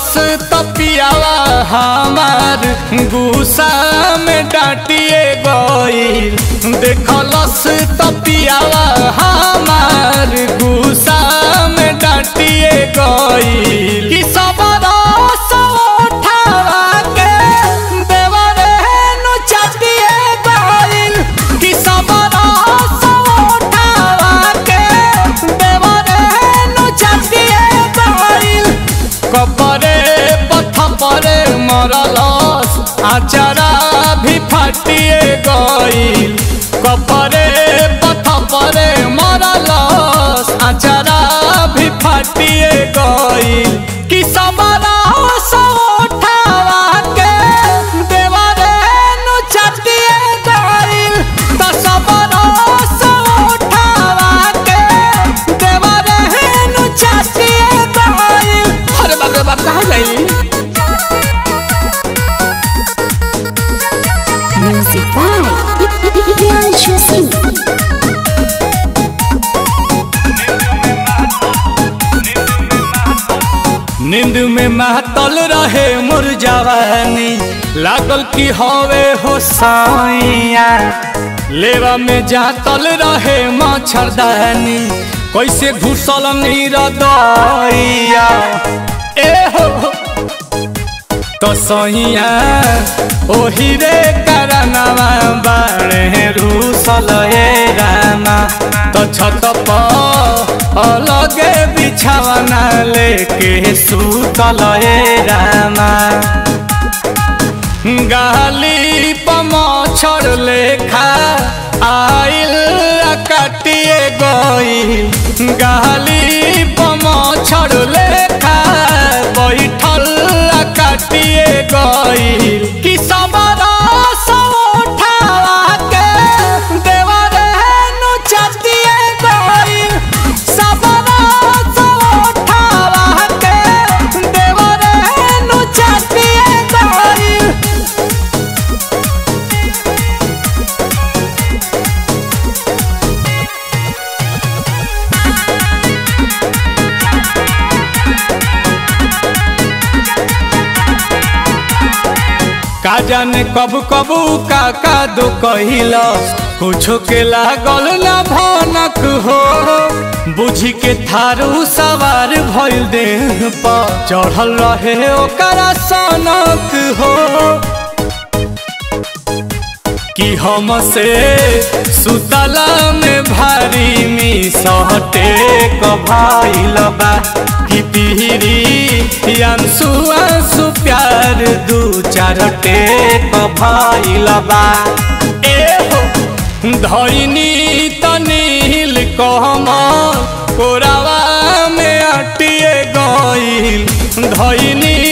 तपियावा हमार गुस्सा में डांटिए गईल देखलस तपियावा हमार गुस्सा में डांटिए गईल कि सब रस उठावा के देवरे नु चाटिए गईल कि सब रस उठावा के देवरे नु चाटिए गईल कपरे पथ परे मरलस आचारा भी फाटिए गईल कपरे पथ परे मरलस आचारा भी फाटिए गईल कि सबरा उठावा के देवरे नु चाटिए गईल त सबरा उठावा के देवरे नु चाटिए गईल अरे बाप रे बाप कहाँ गई Music by Priyanshu Singh. नींद में महतल रहे मोर जवानी लागल की हवे हो साइया लेवा में जातल रहे मच्छरदानी कैसे घुसल नीर दैया ए हो तो सैया ओही रे करनवा बाड़े रूसल ए रामा तो छत पर अलगे बिछावना लेके सुतल ए रामा गाली पमछर लेखा आइल आ काटिए गई गाली पमछर लेखा बैठल आ काटिए गई कि सबरा उठावा के देवरे नु चाटिए गई सबरा उठावा के देवरे नु चाटिए गई का जाने कब कब का का दो कहिलस कुछो के लागल ना भनक हो बुझी के थारू सवार भइल देह पर चढ़ल रहे ओकरा सनक हो कि हमसे सुतला में भारी मिसहटे कभाइल बा कि पीरी अंसु अंसु प्यार दू चार टेक भइल बा ए हो धैनी तनील कहम कोरावा में अटिए गइल धैनी